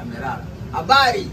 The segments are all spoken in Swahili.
amelala. Habari.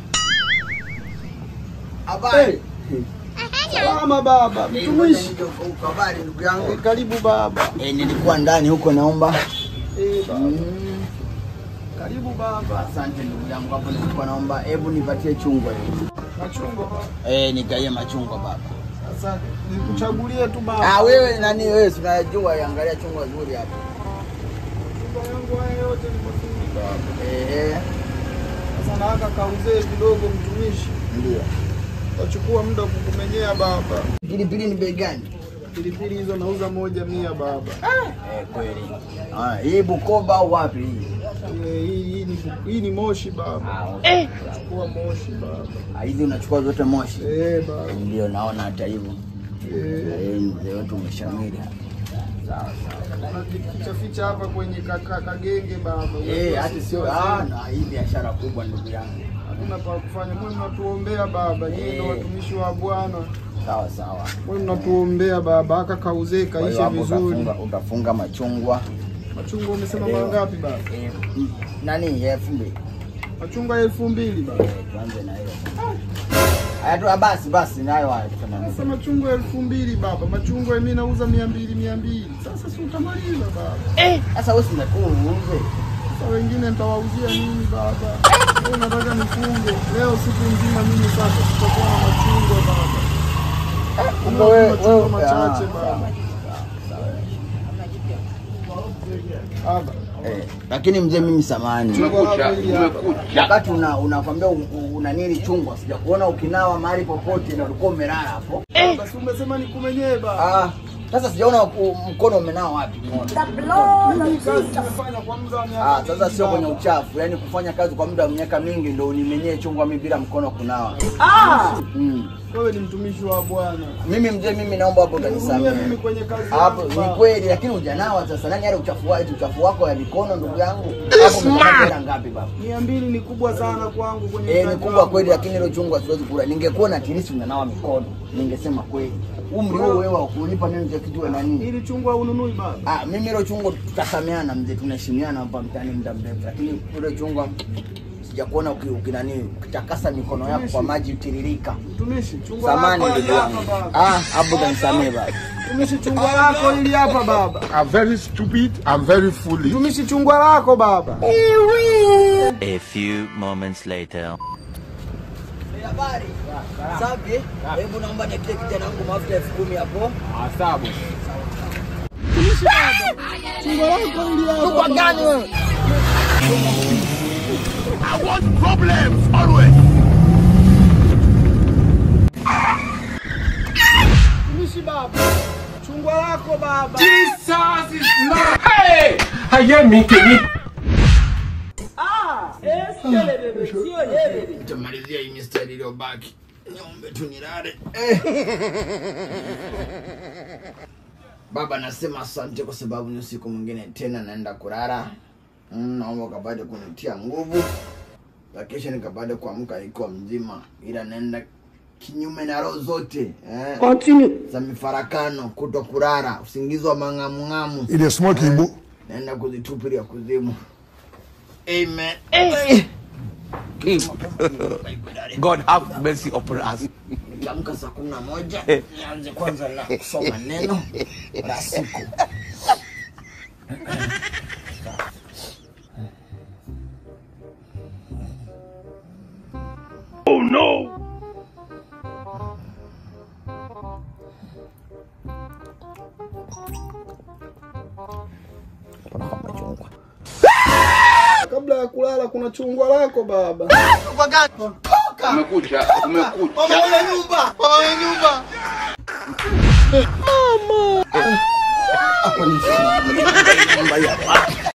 Habari. Salama baba, Eh, mtumishi. ngoja huko huko. Habari ndugu yangu. Eh, Karibu baba. Eh, nilikuwa ndani huko naomba. Eh, baba. Mm, Karibu baba. Asante ndugu yangu hapo nilikuwa naomba hebu nipatie chungwa hiyo. Machungwa baba. Eh, nikaie machungwa baba. Asante. Nikuchagulie tu baba. Ah, wewe nani wewe si unajua angalia chungwa zuri hapo. Machungwa yangu haya yote ni mazuri baba. Eh, Sasa na haka kauzee kidogo mtumishi. ndio. Tachukua muda kukumenyea baba. Pilipili ni bei gani? Pilipili hizo nauza moja mia baba. Eh, kweli. Ah, hii Bukoba au wapi hii? Eh, hii, hii, ni, hii ni moshi baba. Eh. Chukua moshi baba. Ah, hizi unachukua zote Moshi? Eh, baba. Ndio naona hata hivyo. Eh, Eh, mzee wetu umeshamiri. Sawa sawa. unajificha ficha hapa kwenye kaka kagenge baba. Eh, hata sio ah, na hii biashara kubwa ndugu yangu. Hatuna pa kufanya. Mwe mnatuombea baba. Nyinyi ndio Eh. watumishi wa Bwana. Sawa sawa. Mwe mnatuombea baba. Haka kauzee Kwa hiyo kaisha hapo vizuri. utafunga, utafunga machungwa Machungwa umesema Leo. mangapi baba? eh, m- nani elfu mbili Machungwa elfu mbili baba. Eh, tuanze na hiyo. Haya tu basi basi nayo haya tutaenda. Sasa machungwa elfu mbili baba. Machungwa mimi nauza mia mbili mia mbili. Sasa si utamaliza baba. Sasa wewe si unataka uuze. Sasa wengine nitawauzia nini baba? Wewe unataka nifunge leo siku nzima mimi sasa tutakuwa na machungwa baba. Kumbe Leo wewe machungwa wewe machache ah, baba. Baba. Eh, lakini mzee mimi samani. Umekucha, Wakati una unakwambia u- u- una nini chungwa sijakuona ukinawa mahali popote na ulikuwa umelala hapo. Basi umesema nikumenyee baba. Ah, sasa sijaona u- mkono umenawa wapi mkono. Mimi kazi nimefanya kwa muda wa miaka Ah, sasa mingi sio kwenye baba. uchafu, yaani kufanya kazi kwa muda wa miaka mingi ndio unimenyee chungwa mimi bila mkono kunawa. Mm. Wewe ni mtumishi wa Bwana. Mimi mzee, mimi naomba hapo Hurumia utanisamehe. mimi kwenye kazi Hapo yangu ni baba. kweli, lakini hujanawa sasa. Nani yale uchafu wako, uchafu wako ya mikono ndugu yangu? Hapo umepata hela ngapi baba? Mia mbili ni kubwa sana kwangu kwenye Eh, ni mtaji kubwa wangu, kweli, baba. lakini ile chungwa siwezi kula. Ningekuwa na tirisi unanawa mikono, ningesema kweli. Umri huu wewe wa kunipa nini cha kitu na nini? Ili chungwa ununui baba. Ah, mimi ile chungwa tutasameana mzee, tunaheshimiana hapa mtaani muda mrefu, lakini ile chungwa sijakuona uki- ukinani ukitakasa mikono yako kwa maji tiririka. Mtumishi, chungwa Samani lako ndugu hili yangu. hapa baba. Ah, hapo utanisamehe baba. Mtumishi, chungwa lako hili hapa baba. I'm very stupid. I'm very foolish. Mtumishi, chungwa lako baba. A few moments later. Habari. Safi. Hebu naomba nitie kijana wangu mafuta elfu kumi hapo. Chungwa lako hili hapa. Kwa gani wewe? I want problems always. Mtumishi baba. Chungwa lako baba. Jesus is not. Hey! Haye mi kini. Ah, eh, sele bebe, sio yeye. Tutamalizia hii mistari iliyobaki. Niombe tu nilale. Baba, nasema asante kwa sababu ni usiku mwingine tena naenda kulala. Mm, naomba ukapate kunitia nguvu na kesho nikapate kuamka ikiwa mzima, ila naenda kinyume na roho zote eh, za mifarakano, kuto kulala, usingizi wa mang'amung'amu, It is smoking book. naenda kuzitupilia kuzimu. Amen. God have mercy upon us. Nikiamka saa kumi na moja nianze kwanza na kusoma neno la siku. Kabla ya kulala kuna chungwa lako baba. Umekucha, umekucha. Mama nyumba, mama nyumba. Mama. Hapa ni nyumba ya